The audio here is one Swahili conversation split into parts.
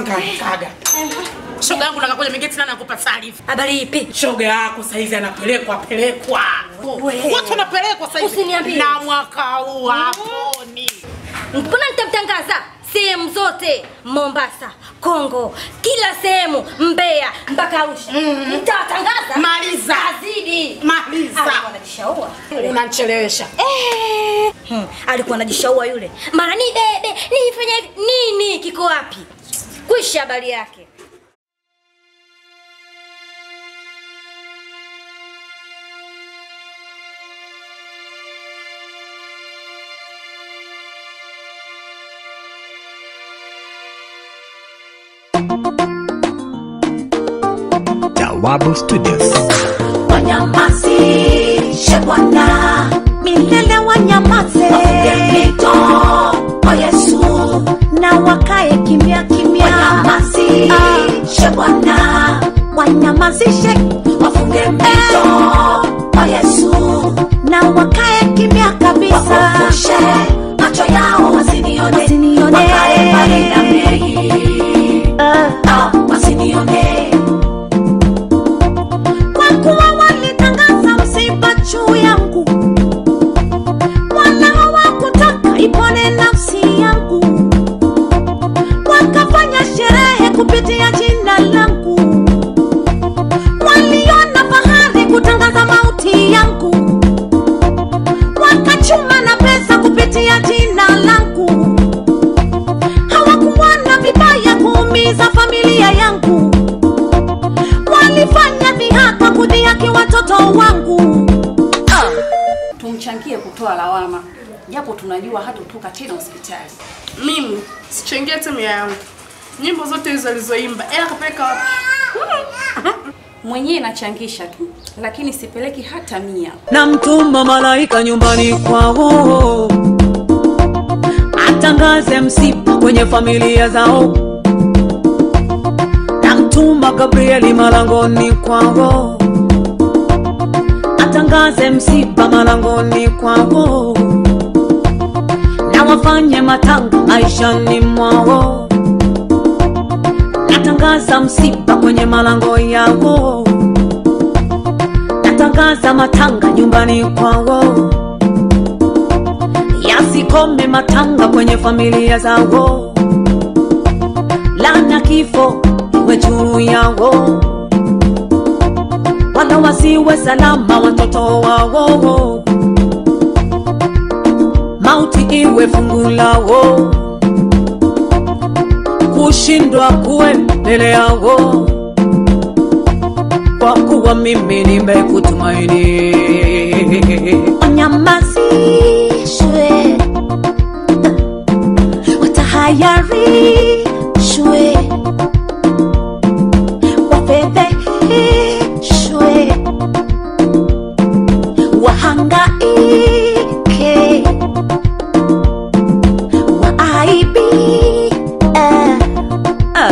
nikaga. Shoga yangu nakakuja mingine tena nakupa taarifa. Habari ipi? Shoga yako saizi anapelekwa pelekwa. We. Watu wanapelekwa saizi. Usiniambie. Na mwaka huu haponi. Mbona nitamtangaza sehemu zote, Mombasa, Kongo, kila sehemu, Mbeya mpaka Arusha. Nitawatangaza. Maliza. Azidi. Maliza. Alikuwa anajishaua. Unanichelewesha. Eh, hmm, alikuwa anajishaua yule. Mara ni bebe, nifanye hivi. nini kiko wapi? Kwisha habari yake. Jawabu Studios. wanyamazishe Bwana, milele wanyamaze, wafunge mito kwa Yesu, na wakae kimya kimya. Wanyamazishe Bwana, wanyamazishe, wafunge mito kwa Yesu, na wakae kimya kabisa, wafufushe macho yao wasinione, wasinione. wakae mbali na mimi, Ah, wasinione kwa kuwa walitangaza msiba juu yangu, wala hawakutaka ipone nafsi yangu, wakafanya sherehe kupitia jina langu, waliona fahari kutangaza mauti yangu, wakachuma na pesa kupitia jina langu, hawakuona vibaya kuumiza familia yangu walifanya dhihaka kudhihaki watoto wangu. tumchangie kutoa lawama, japo tunajua hatotoka tena hospitali. Mimi sichangia timu yangu. Nyimbo zote hizo alizoimba, ela kapeleka wapi? Mwenyewe nachangisha tu, lakini sipeleki hata mia. namtuma malaika nyumbani kwao atangaze msiba kwenye familia zao namtuma gabrieli malangoni kwao atangaze msiba malangoni kwao na wafanye matanga maishani mwao natangaza msiba kwenye malango yao natangaza matanga nyumbani kwao, yasikome matanga kwenye familia zao, lana kifo iwe juu yao, wala wasiwe salama watoto wao, mauti iwe fungu lao, kushindwa kuwe mbele yao kwa kuwa mimi nimekutumaini. Wanyamazishwe, watahayarishwe, wafedheheshwe, wahangaike, waaibike. Ah.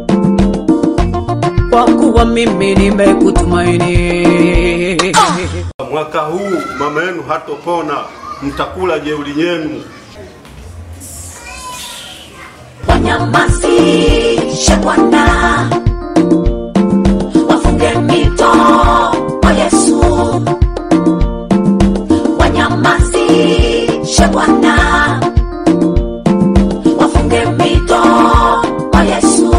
Kwa kuwa mimi nimekutumaini. Mwaka huu mama yenu hatopona, mtakula jeuri yenu. wanyamazishe Bwana, wafunge mito kwa Yesu, wanyamazishe Bwana, wafunge mito kwa Yesu,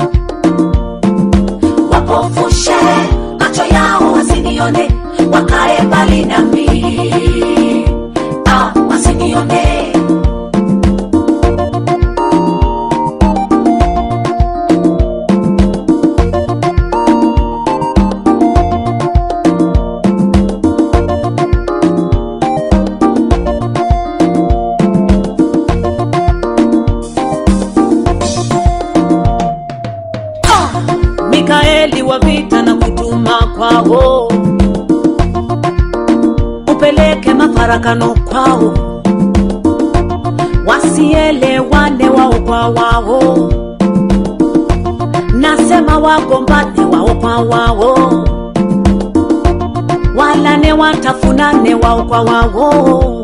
wapofushe macho yao wasinione, wakae mbali nami, ah, wasinione Mikaeli wa vita na kutuma kwao, upeleke mafarakano kwao, wasielewane wao kwa wao, nasema wagombane wao kwa wao, walane watafunane wao kwa wao,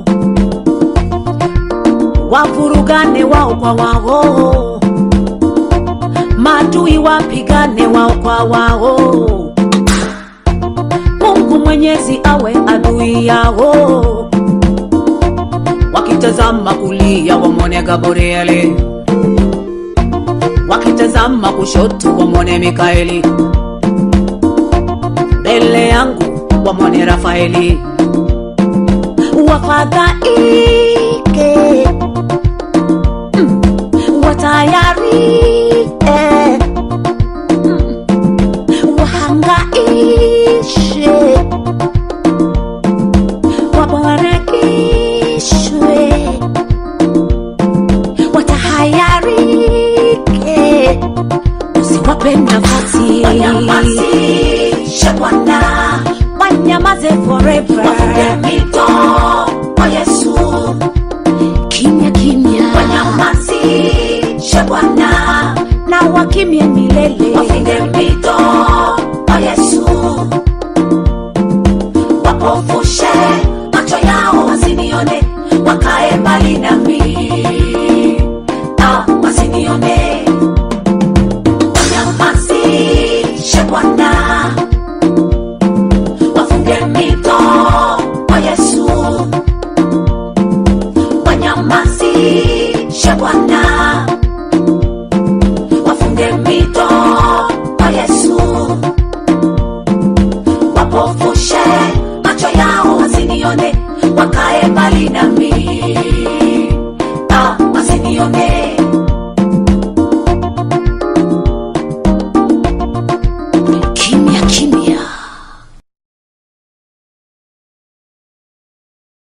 wavurugane wao kwa wao maadui wapigane wao kwa wao mungu mwenyezi awe adui yao wakitazama kulia wamwone gabrieli wakitazama kushoto wamwone mikaeli mbele yangu wamwone rafaeli wafadhaike mm, watayarike mm, wahangaishe wabarakishwe watahayarike usiwape nafasi wanyamazishe bwana wanyamaze forever wafunge mito kwa yesu kimya kimya wanyamazishe bwana na wakimye milele wafunge mito kwa yesu wapofushe macho yao wasinione wakae mbali nami Ah, wasinione wanyamazishe bwana wafunge mito kwa yesu wanyamazishe bwana wafunge mito kwa yesu wapofushe macho yao wasinione wakae mbali nami ah, wasinione